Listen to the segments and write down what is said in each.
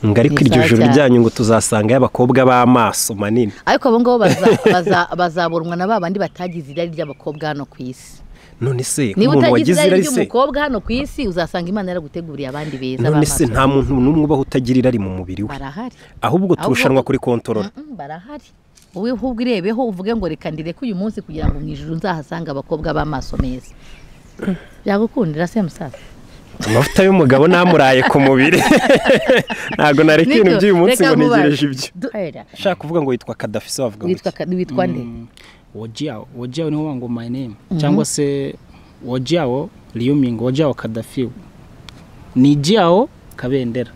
ngo ariko Ni iryo sawa joro cyane. ryanyu ngo tuzasangayo abakobwa b'amaso manini ariko abo ngabo baza- baza- bazaburumwa na ba bandi batagize irari ry'abakobwa hano ku isi none se niba utagize umuntu wagize irari irari se ry'umukobwa hano ku isi uzasanga imana yaraguteguriye abandi beza none se b'amaso. nta muntu n'umwe ubaho utagira irari mu mubiri we barahari ahubwo Ahubwo- turushanwa kuri kontorora Mm-mm, barahari wowe ahubwo urebeho uvuge ngo reka ndireke uyu munsi kugira ngo mu ijoro nzahasange abakobwa b'amaso meza byagukundira se musaza amavuta y'umugabo namuraye ku mubiri ntabwo nareka Nibyo, ibintu by'uyu munsi reka ngo nkubaze. ntegereje ibyo Du- Era, ushaka kuvuga ngo witwa kadafise wavuga ngo witwa ka- witwa nde wojiyawo wojiyawo niho ngo my name cyangwa se wojiyawo riyumingi wojiyawo kadafiwe ni jiyawo kabendera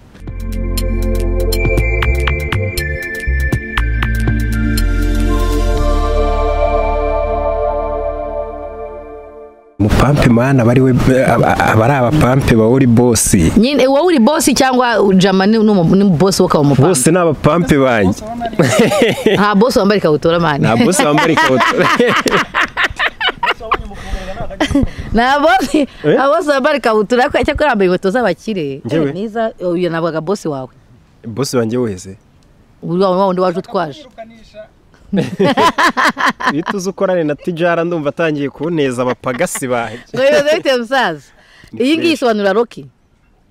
umupampe mana abari we abari abapampe ba uri bosi nyine wowe uri bosi cyangwa jama ni n'umu- ni bosi wo ukaba umupapa bose ni abapampe banjye nta bosi wambaye ikabutura mani nta bosi wambara ikabutura nta bosi Eh? nta bosi wambaye ikabutura ariko cyakora yambaye inkweto z'abakire Njyewe? Eh, niza uyu nabwaga bosi wawe bosi wanjye wese uri wa wundi waje utwaje iyo tuzi ukorane na tijara ndumva atangiye kuneza abapagasi banjye ngo bibaze bite musaza iyi ngiyi isobanura roki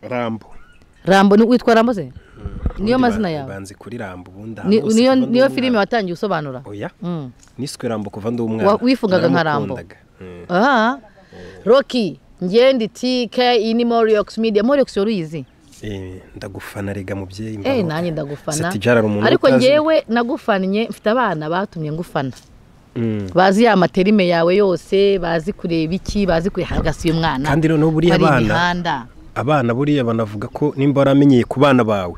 rambo rambo ni- witwa rambo se niyo Ubundi mazina ba- yawe banzi kuri rambo ubundi Ni- ahantu hose niyo kuva ndi niyo umwana. filime watangiye usobanura oya Mm. niswe rambo kuva ndi umwana Wa- wifungaga nka Rambo. Naramukundaga. Mm. aha roki ngende tike iyi ni moriyox media moriyox yari uyizi Eh, ndagufana rega mubyeyi eh mbaho. nanjye ndagufana Seti Jara ari umuntu ariko utazi- ngewe nagufannye mfite abana batumye ngufana Mm. bazi ya materime yawe yose bazi kureba iki bazi kurehagasi y'umwana kandi noneho buriya bari abana imihanda abana buriya banavuga ko nimba waramenyeye ku bana bawe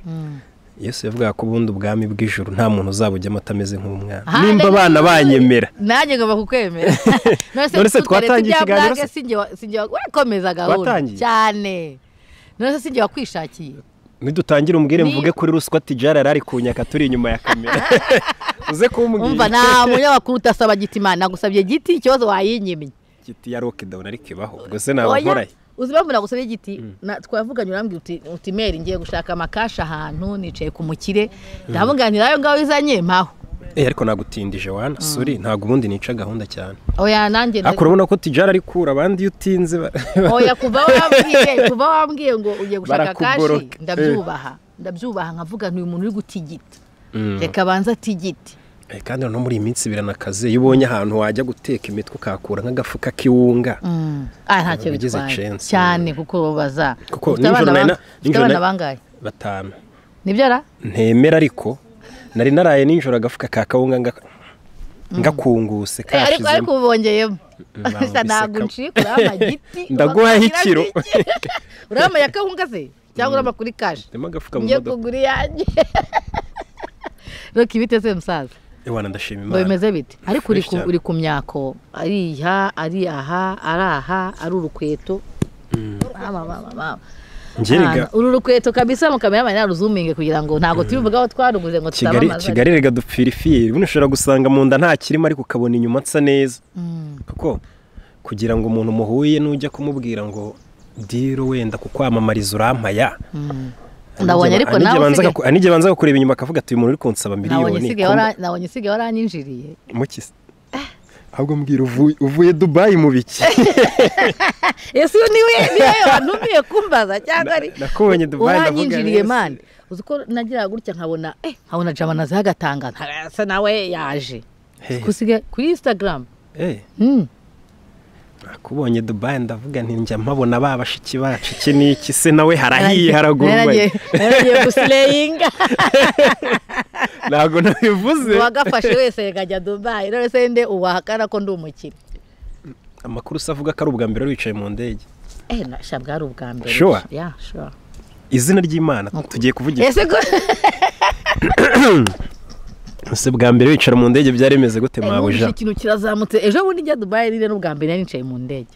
yesu yavugaga ko ubundi ubwami bw'ijuru nta muntu uzaba ujyamo atameze nk'umwana Aha, nimba ndetse- abana banyemera nanjye ngomba kukwemera None se tutwari twatangiye tujya ikiganiro Blague, se? sinjye wa- sinjye wa- urakomeza gahunda Twatangiye? cyane none se sinjye wakwishakiye nidutangira umbwire Ni- mvuge kuri ruswa tijara yari ari kunyaka turi inyuma ya kamera uze umva kumbwira nta munyamakuru utasaba giti imana nagusabye giti ikibazo wayinyimye giti ya rokedawuni ariko ibaho ubwo se naba Oya, nkoraye uzi impamvu nagusabye igiti Na- twavuganye urambwira uti uti meri ngiye gushaka amakashi ahantu nicaye ku mukire ndavuga nti nayo ngaho izanye mpaho Eh, ariko nagutindije wana suri ntabwo ubundi nica gahunda cyane oya nanjye ariko urabona ko tijara ari kura abandi iyo utinze ba- oya kuva wambwiye kuva wambwiye ngo ugiye gushaka kashi Barakugorora. ndabyubaha ndabyubaha nkavuga nti uyu muntu uri gutigita Mm. reka abanze atigite Eh, kandi noneho muri iyi minsi biranakaze iyo ubonye ahantu wajya guteka imitwe ukahakura nk'agafuka k'iwunga ah ntacyo Ugize bitwaye chance. cyane kuko baza Kuko Ufite nijoro abana nari na- bang- ufite nijoro abana nari- bangahe batanu nibyo ra ntemera ariko nari naraye nijoro agafuka ka kawunga nga- ngakunguse Eh, ariko ariko kashizemo ubu bongeyemo Bambise Gusa ntabwo ka- unciye kurama giti Ndaguhaye ukagira ikiro. iki? urama ya kawunga se cyangwa urama kuri kashi ntemo agafuka mu ngiye modoka kugura iyanjye reka ibiteze musaza iwana ndashima ngo imana bimeze bite ariko uri ku- Fresh uri ku myako ariha ari aha ari aha ari urukweto Mama, mama, mama. ngerega Ahantu. uru rukweto kabisa mukameramani naruzuminge kugira ngo ntabwo tubivugaho twaruguze ngo kigali tutamamaza kigali rega dupfirifiri buno ushobora gusanga mu nda nta kirimo ariko ukabona inyuma nsa neza kuko kugira ngo umuntu muhuye n'ujya kumubwira ngo diro wenda kukwamamariza urampaya ndabonye ariko nawe usigaye- n'igihe banza kukureba inyuma akavuga ati uyu muntu uri kunsaba nabonye miliyoni isigaye kumva- wara- nabonye isigaye waranyinjiriye mukise ahubwo mbwira uvuye uvuye dubayi mu biki ese uyu niwe niwe wantumiye kumbaza cyangwa ari Na- nakubonye Dubai, ndavuga uranyinjiriye neza. mani uzi ko nagiraga gutya nkabona eh nkabona jama naziho agatanga asa nawe yaje Hehe. kusiga kuri instagram Eh, Mm. nakubonye dubayi ndavuga nti njya mpabona ba bashiki bacu iki ni iki se nawe harahiye haragurumbaye Naragiye- naragiye gusireyinga ntabwo nabivuze uwagafashe wese yajya dubayi rero se nde uwahakana ko ndi umukire amakuru se avuga ko ari ubwa mbere wari wicaye mu ndege eh nasha bwari ubwa mbere Sure. ya sure izina ry'imana tugiye kuvugira ese ko ese bwa mbere wicara mu ndege byari bimeze gute numva mabuja ikintu kirazamutse ejo bundi njya dubayi rero n'ubwa mbere nari nicaye mu ndege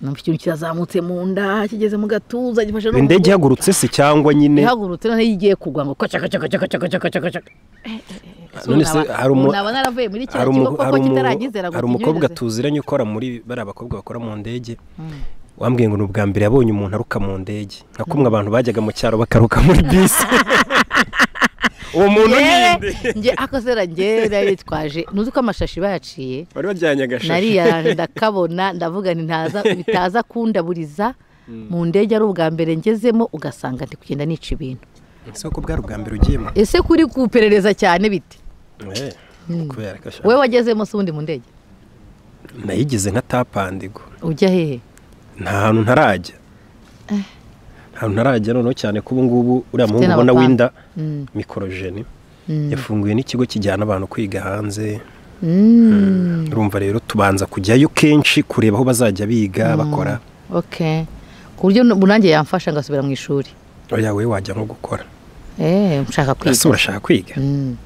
numva ikintu kirazamutse mu nda kigeze mu gatuza gifashe no mu indege mugongo. ihagurutse se cyangwa nyine ihagurutse noneho iyo igiye kugwa ngo koca koca koca koca koca koca koca none se hari umu- nabona naravuye muri kiriya hari kigo umu- hari koko umu- kitaragizera hari umukobwa tuziranye ukora muri bari abakobwa bakora mu ndege wambwiye ngo ni ubwa mbere yabonye umuntu aruka mu ndege nka kumwe abantu bajyaga mu cyaro bakaruka muri bisi uwo muntu Ngewe- ninde nge akosera ngewe nari twaje nuzi ko amashashi bayaciye bari bajyanye agashashi nariyaranje ndakabona ndavuga nti ntaza bitaza kundaburiza mu ndege ari ubwa mbere ngezemo ugasanga ndi kugenda nica ibintu ese ko bwari ubwa mbere ugiyemo ese kuri kuperereza cyane bite Eh, kubera ko ashaka wowe wagezemo se ubundi mu ndege nayigize nka tapandigo ujya hehe nta hantu ntarajya nta hantu ntarajya noneho cyane ko ubu ngubu uriya muhungu Ufite ubona n'abapanga. winda Mm, mikorojeni mm, yafunguye n'ikigo kijyana abantu kwiga hanze mm. urumva rero tubanza kujyayo kenshi kureba aho bazajya biga bakora okay ku buryo n- nanjye yamfasha ngasubira mu ishuri oya we wajya nko gukora eh nshaka ese kwiga urashaka kwiga Mm.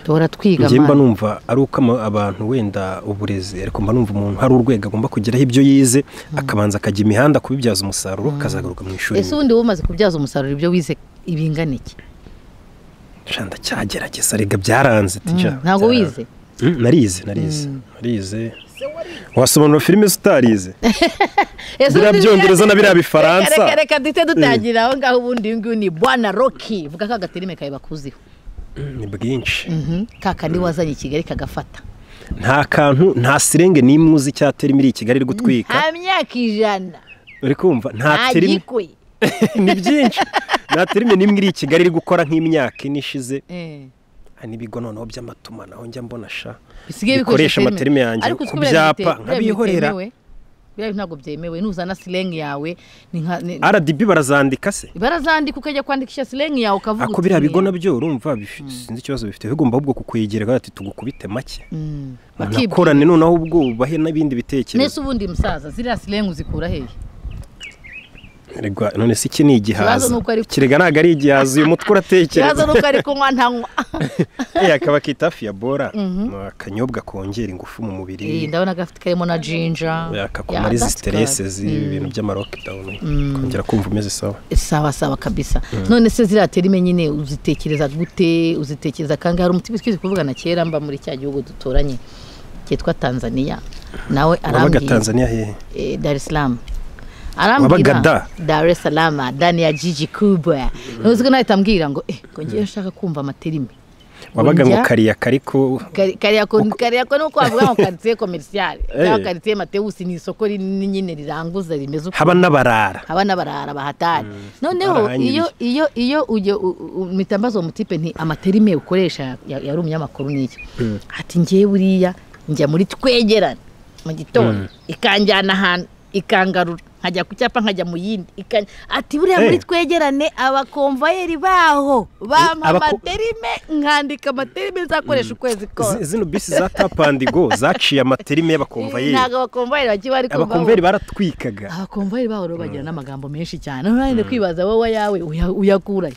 duhora twiga njye mba mwana. numva ari uko ama- abantu wenda uburezi ariko mba numva umuntu hari urwego agomba kugeraho ibyo yize akabanza akajya imihanda kubibyaza umusaruro akazagaruka mu ishuri ese ubundi wowe umaze kubyaza umusaruro ibyo wize ibingana iki Sha, ndacyagerageza rega byaranze tija ntabwo wize Mm, narize narize narize wasobanura filime zitarize Ese biriya ubundi- byongereza na biriya Reka, bifaransa reka reka duhite dutangira aho ngaho ubundi uyu nguyu ni bwana roki vuga ko agaterime kawe bakuziho Mm, ni bwinshi ka kandi wazanye i kigali kagafata nta kantu nta sirenge n'imwe uzi icyatera imiri i kigali iri gutwika nta myaka ijana uri kumva nta nta terime gikwe ni byinshi nta terime n'imwe iri i kigali iri gukora nk'imyaka ine ishize Eh, hari n'ibigo noneho by'amatumanaho njya mbona sha bisigaye Bikoresha terime. amaterime yanjye Ariko ku uzi ko biriya byapa, bite- biriya nkabihorera. bitemewe. biriya bintu ntabwo byemewe nuzana silengi yawe ni nka ni- rdb barazandika se barazandika ukajya kwandikisha silengi yawe ukavuga ako biriya uti, bigo nabyo urumva bifi- sinzi ikibazo bifite bigomba ahubwo kukwegera bati tugukubite make Mm, bakibwira. bakorane noneho ubwo ubahe nese n'ibindi bitekerezo ubundi musaza ziriya silengi uzikura hehe Erega, none se iki ni Ikibazo igihaza ni uko ari- kirega ntabwo ari igihaza uyu mutwe ikibazo uratekereza ni uko ari kunywa ntanywa Eh, akaba akita hafi ya bora Ni akanyobwa kongera ingufu mu Eh, mubiri ndabona gafite karimo na jinja akakumariza that's good. siteresi z'ibi bintu by'amarokidawuni kongera kumva umeze sawa sawa sawa kabisa none se ziriya terime nyine uzitekereza gute uzitekereza kangahe hari umuti twize kuvugana kera mba muri cya gihugu duturanye cyitwa tanzania nawe wabaga arambwira tanzania hehe eh, dar es salaam Wabaga da? arambwira dar es salaam dani ya jiji kubwa ntuzi ko nawe itambwira ngo eh ngo ngiye nshaka kumva amaterime wabaga ngo Njya- kariya kariko Kari- kariyako kariyako ni uko wavuga ngo karitsiye komerisiyale Eh. cyangwa karitsiye matewusi ni isoko rinini nyine riranguza rimeze uko haba n'abarara abana barara bahatari noneho barahanyirije. iyo iyo iyo ujya mitambazo mutipe nti amaterime ukoresha ya- yari umunyamakuru n'iki ati ngewe buriya njya muri twegerane mu gitondo ikanjyana ahantu ikangarura nkajya ku cyapa nkajya mu yindi ikan- ati buriya Eh. muri twegerane abakomvayeri baho bampa abako- amaterime nkandika amaterime nzakoresha ukwezi Zi- kose zino bisi za tapandigo zaciye amaterime y'abakomvayeri ntabwo abakomvayeri bagiye bari kumva abakomvayeri baratwikaga abakomvayeri baho rero bagira n'amagambo menshi cyane noneho wenda kwibaza wowe ayawe uya- uyakurahe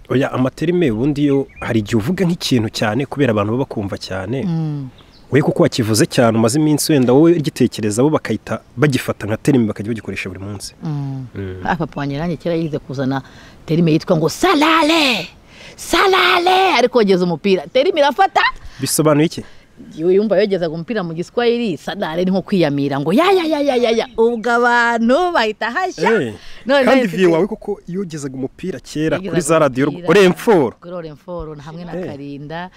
oya amaterime ubundi yo hari igihe uvuga nk'ikintu cyane kubera abantu baba bakumva cyane we kuko wakivuze cyane umaze iminsi wenda wowe ugitekereza bo bakahita bagifata nka terime bakajya bagikoresha buri munsi Ah, papa wanjye nanjye kera yize kuzana terime yitwa ngo salale salale ari kogeza umupira terime irafata bisobanuye iki yewe yumva yogezaga umupira mu giswahili salale ni nko kwiyamira ngo ya ya ya ya ya ya ubwo abantu bahita hashya Eh, None kandi nahise viye te- wawe kuko yogezaga umupira kera Yagezaga kuri za radiyo umupira, uremforo kuri oremforo na hamwe na Eh. karinda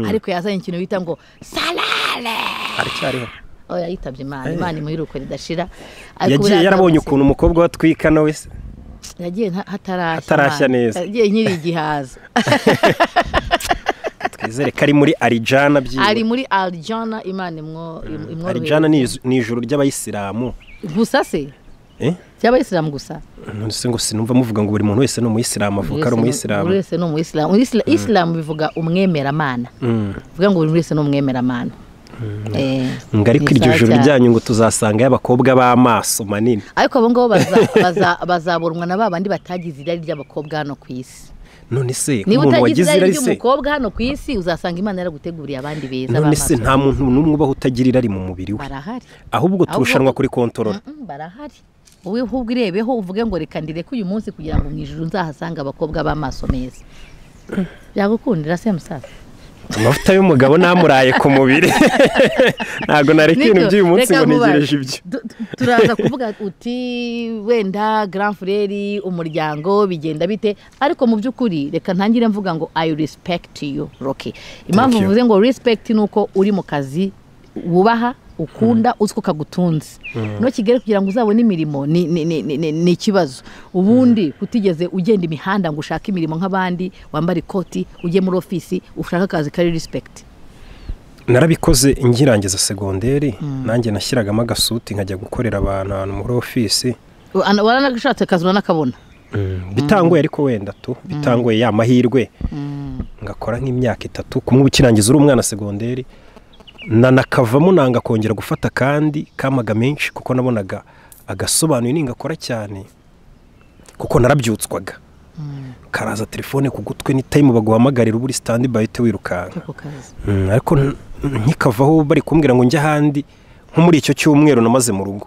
ariko yazanye ikintu bita ngo salale aracyariho oya yitabye imana Eh. imana imuhiruko ridashira Ariko yagiye buriya yarabonye ntabwo- ukuntu umukobwa watwika nawe se yagiye nta- hatarashya Hatarashya Imana. neza. yagiye nkiri igihaza twizere ko ari muri arijana byiwe ari muri arijana imana imwo- im- arijana ni imworohereza izu- ni ijuru ry'abayisilamu gusa se eh ry'abayisilamu gusa nonese ngo sinumva muvuga ngo buri muntu wese ni umuyisilamu avuka ari Buri wese ni- umuyisilamu buri wese ni umuyisilamu Isla- isilamu bivuga umwemeramana Mm. bivuga ngo buri wese ni umwemeramana Eh, ngo ariko ni iryo sawa joro cyane. ryanyu ngo tuzasangayo abakobwa b'amaso manini ariko abo ngabo baza- baza- bazabonwa na ba bandi batagize irari ry'abakobwa hano ku isi none se niba utagize umuntu wagize irari irari se ry'umukobwa hano ku isi uzasanga imana yaraguteguriye abandi beza none se b'amaso. nta muntu n'umwe ubaho utagira irari mu mubiri we barahari ahubwo turushanwa kuri kontorora Mm, mm, barahari wowe ahubwo urebeho uvuge ngo reka ndireke uyu munsi kugira ngo mu ijoro nzahasanga abakobwa b'amaso meza byagukundira se musaza amavuta y'umugabo namuraye ku mubiri ntabwo nareka ibintu by'uyu munsi ngo ntegereje ibyo turaza kuvuga uti wenda grand frere umuryango bigenda bite ariko mu by'ukuri reka ntangire mvuga ngo ayi resipegiti yu roke impamvu you. mvuze ngo resipegiti ni uko uri mu kazi wubaha ukunda uzi ko kagutunze ntukigere kugira ngo uzabone imirimo ni- ni- ni- ni- ni ni ikibazo ubundi kutigeze ugenda imihanda ngo ushake imirimo nk'abandi wambare ikoti ujye muri ofisi ushake akazi kari resipegiti narabikoze ngirangiza segonderi nanjye nashyiragamo agasuti nkajya gukorera abantu ahantu muri ofisi waranashatse akazi uranakabona bitangoye ariko wenda tu bitangoye ya mahirwe ngakora nk'imyaka itatu kumwe uba ukirangiza uri umwana segonderi nanakavamo nanga kongera gufata akandi kamaga menshi kuko nabonaga agasobanuye ningakora cyane kuko narabyutswaga karaza telefone ku gutwi ni tayimu baguhamagarira uba uri sitandi bayite wirukanka ako kazi Mm, ariko n- nkikavaho bari kumbwira ngo njye ahandi nko muri icyo cyumweru namaze mu rugo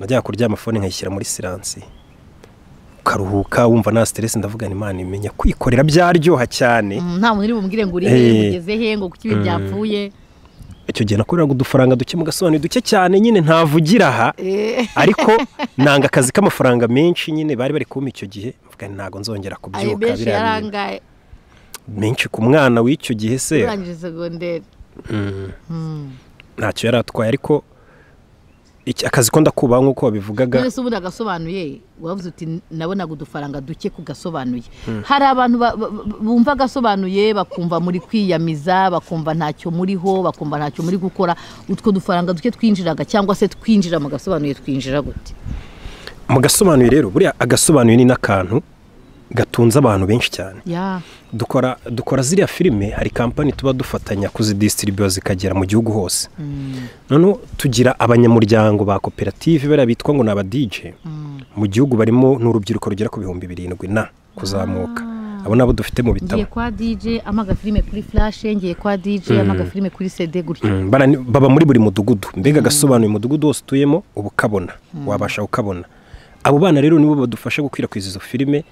najya kuryama fone nkayishyira muri siransi ukaruhuka wumva nta siteresi ndavuga ni imana imenya kwikorera byaryoha cyane Mm, nta muntu uri bumubwire ngo uri Eh. hehe ugeze he ngo kuki ibi byapfuye icyo gihe nakoreraga udufaranga duke mu gasobanuro duke cyane nyine ntavugira aha Eh, ariko nanga akazi k'amafaranga menshi nyine bari bari kumpa icyo gihe mvuga nti ntabwo nzongera ayo kubyuka menshi biriya bintu." yarangaye menshi ku mwana w'icyo gihe se urangije segonderi Mm. ntacyo yari atwaye ariko iki- akazi ko ndakubaha nk'uko wabivugaga none se ubundi agasobanuye wavuze uti nabonaga udufaranga duke ku gasobanuye hari abantu ba- ba- ba- bumva agasobanuye bakumva muri kwiyamiza bakumva ntacyo muriho bakumva ntacyo muri gukora utwo dufaranga duke twinjiraga cyangwa se twinjira mu gasobanuye twinjira gute mu gasobanuye rero buriya agasobanuye ni n'akantu gatunze abantu benshi cyane ya dukora dukora ziriya filime hari kampani tuba dufatanya kuzidisitiribiyo zikagera mu gihugu hose noneho tugira abanyamuryango ba koperative bariya bitwa ngo ni aba dije mu gihugu barimo n'urubyiruko rugera ku bihumbi birindwi na kuzamuka abo nabo dufite mu bitabo ngiye kwa dj amaga filime kuri flashe ngiye kwa dj amaga filime kuri cd gutyo Mm, barani- baba muri buri mudugudu mbega agasobanuye umudugudu wose utuyemo uba ukabona wabasha ukabona abo bana rero nibo badufasha gukwirakwiza izo filime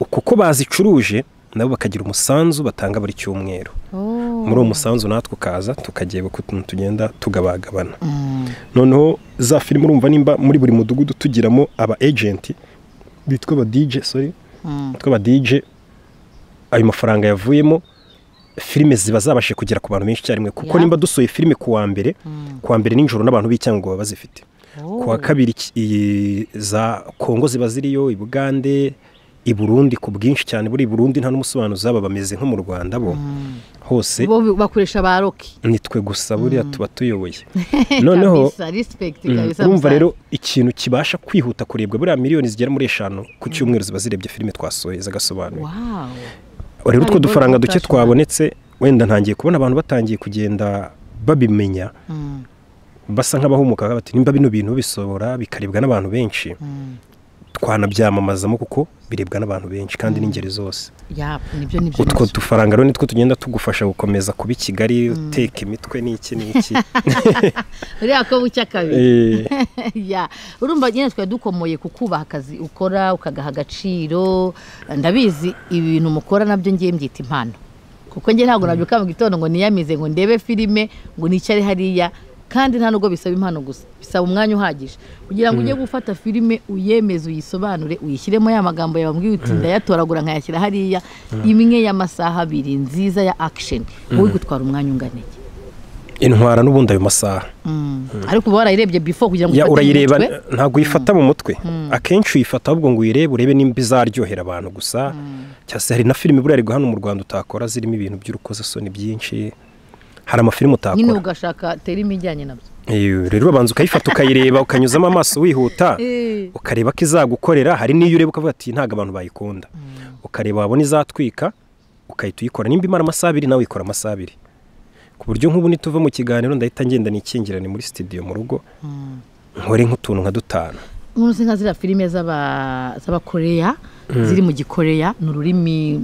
kuko bazicuruje nabo bakagira umusanzu batanga buri cyumweru Oh. muri uwo musanzu natwe ukaza tukageba uko utuntu tugenda tugabagabana noneho za filime urumva nimba muri buri mudugudu tugiramo aba agenti bitwa aba dj sorry bitwa aba dj ayo mafaranga yavuyemo filime ziba zabashije kugera ku bantu benshi icyarimwe kuko Yeah. nimba dusohoye filime ku wa mbere ku wa mbere nijoro n'abantu b'icyango baba bazifite ku wa kabiri iki- iyi- za kongo ziba ziriyo i bugande i burundi ku bwinshi cyane buri i burundi nta n'umusobanuzi baba bameze nko mu rwanda bo hose bo bakoresha ba roki nitwe gusa buriya tuba tuyoboye noneho kabisa respect mm, kabisa urumva musaza. rero ikintu kibasha kwihuta kurebwa buriya miliyoni zigera muri eshanu ku cyumweru ziba zirebye filime twasohoye zagasobanuye wow rero utwo Hari dufaranga Golden duke Fashion. twabonetse wenda ntangiye kubona abantu batangiye kugenda babimenya Mm, basa nk'abahumuka bati nimba bino bintu bisobora bikarebwa n'abantu benshi mm. twanabyamamazamo kuko birebwa n'abantu benshi kandi n'ingeri zose ya nibyo nibyo utwo nibyo. dufaranga rero nitwo tugenda tugufasha gukomeza kuba i kigali uteka imitwe n'iki n'iki uriya ko bucya kabiri Eh, ya urumva nyine twari dukomoye kukubaha akazi ukora ukagaha agaciro ndabizi ibintu mukora nabyo ngiye mbyita impano kuko njye ntabwo nabyuka mu gitondo ngo niyamize ngo ndebe filime ngo nicare hariya kandi nta nubwo bisaba impano gusa bisaba umwanya uhagije kugira ngo ujye gufata filime uyemeze uyisobanure uyishyiremo ya magambo yawe wambwiye uti ndayatoragura nkayashyira hariya imwe y'amasaha abiri nziza ya akisheni wowe gutwara umwanya ungana iki intwara n'ubundi ayo masaha ariko uba warayirebye before kugira ngo ya ufate urayireba umutwe. ntabwo uyifata mu mutwe akenshi uyifata ahubwo ngo uyirebe urebe nimba izaryohera abantu gusa cyangwa se hari na filime buriya ari hano mu rwanda utakora zirimo ibintu by'urukozasoni byinshi hari amafilime nyine utakora ugashaka terime ijyanye nabyo Eh, rero urabanza ukayifata ukayireba ukanyuzamo amaso wihuta ukareba ko izagukorera hari n'iyo ureba ukavuga ati ntabwo abantu bayikunda ukareba wabona izatwika ukahita uyikora nimba imara amasaha abiri nawe uyikora amasaha abiri ku buryo nk'ubu nituva mu kiganiro ndahita ngenda nikingirane muri studio mu rugo nkore nk'utuntu nka dutanu nk'ubu nka ziriya filime z'aba- z'abakoreya ziri mu gikoreya ni ururimi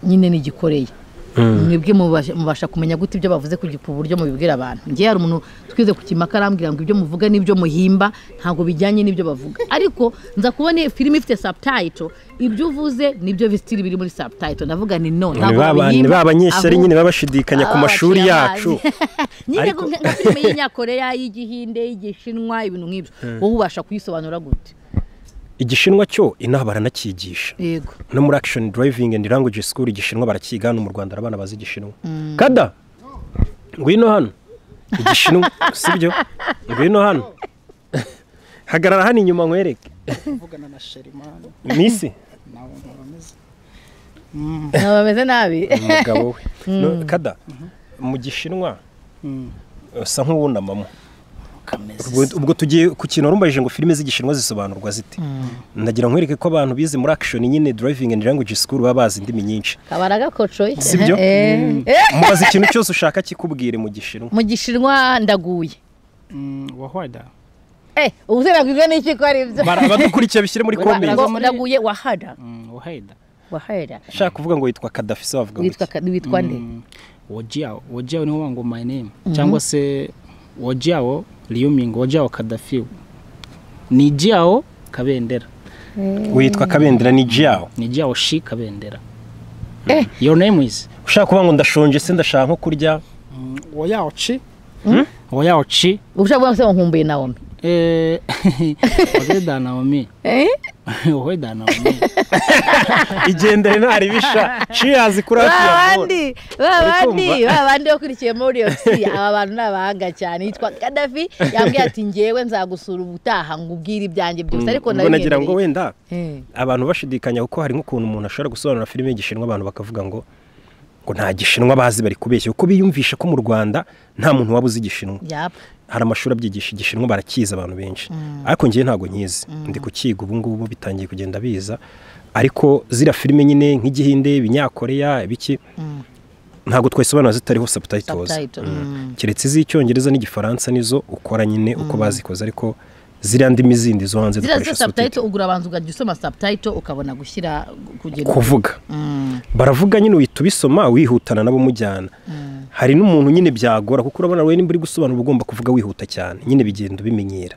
nyine ni igikoreya mwebwe mubasha- mubasha kumenya gute ibyo bavuze ku gipu uburyo mubibwira abantu ngewe hari umuntu twize ku kimaka arambwira ngo ibyo muvuga n'ibyo muhimba ntabwo bijyanye n'ibyo bavuga ariko nza kubona iyi filime ifite subtitle ibyo uvuze nibyo bisitiri biri muri subtitle ndavuga ni no ni ntabwo ba ba- ni babihimba, ba banyeshyari ahubwo- nyine baba bashidikanya ku Aba mashuri baciye yacu amazi. nyine Ariko- ngo nka filime y'inyakoreya y'igihinde y'igishimwa ibintu nk'ibyo wowe ubasha kuyisobanura gute igishinwa cyo inaha baranakigisha yego no muri action driving and language school igishinwa barakiga hano mu rwanda hari abana bazi igishinwa kada ngwino hano igishinwa sibyo ngwino hano hagarara hano inyuma nkwereke kuvugana na sherimani misi nawe nkaba meze ntabwo bameze nabi umugabo we No, kada mu gishinwa Mm. usa nk'uwunamamo kameze ubwo ubwo tugiye ku kintu warumbaje ngo filime z'igishinwa zisobanurwa zite ndagira nkwereke ko abantu bize muri action nyine driving and language school baba bazi indimi nyinshi kabara gakocoye Sibyo? Eh. Eh. mubaza ikintu cyose ushaka kikubwire mu gishinwa mu gishinwa ndaguye Mm, wahwada Eh, ubu se nabwirwa n'iki ko ari ibyo Bara- abadukurikiye bishyire muri Ba- comments Ngo muri- ndaguye wahada Mm, waheda wahera ushaka kuvuga ngo witwa kadafi se wavuga ngo witwa ka- witwa nde Mm, wojiao wojiao niho wangu my name cyangwa se wojiao liyoming wojiao kadafiw ni jiao kabendera iki? witwa kabendera ni jiao ni jiao shi kabendera Eh. your name is ushaka kuvuga ngo ndashonje se ndashaka nko kurya woyao chi woyao chi ushobora kuvuga ngo se nkumbuye nawomi Eh, waheda naomi Eh? waheda naomi igendere ntari bisha cheers kuri hafi ya babandi babandi Uri kumva? babandi bakurikiye muri iyo si aba bantu ni abahanga cyane yitwa kadafi yambwiye ati ngewe nzagusura ubutaha ngo ubwire ibyanjye byose ariko ubwo nagira ngo nabimenye wenda abantu bashidikanya kuko hari nk'ukuntu umuntu ashobora gusobanura filime y'igishinwa abantu bakavuga ngo ngo nta gishinwa bazi bari kubeshya kuko biyumvisha ko mu rwanda nta muntu waba uzi igishinwa yapa hari amashuri abyigisha igishinwa barakizi abantu benshi ariko ngewe ntabwo nyizi ndi kukiga ubu ngubu bitangiye kugenda biza ariko zira filime nyine nk'igihinde ibinyakoreya ibiki ntabwo twayisobanura zitariho subtitles Subtitle, Mm. mm. keretse iz'icyongereza n'igifaransa nizo ukora nyine uko bazikoze ariko ziriya ndimi zindi zo hanze ziriya dukoresha subtitle subtitle ugura abanza ukajya usoma subtitle ukabona gushyira kugira kuvuga Mm. baravuga nyine uhita ubisoma wihutana nabo mujyana hari n'umuntu nyine byagora kuko urabona wowe nimba uri gusobanura uba ugomba kuvuga wihuta cyane nyine bigenda ubimenyera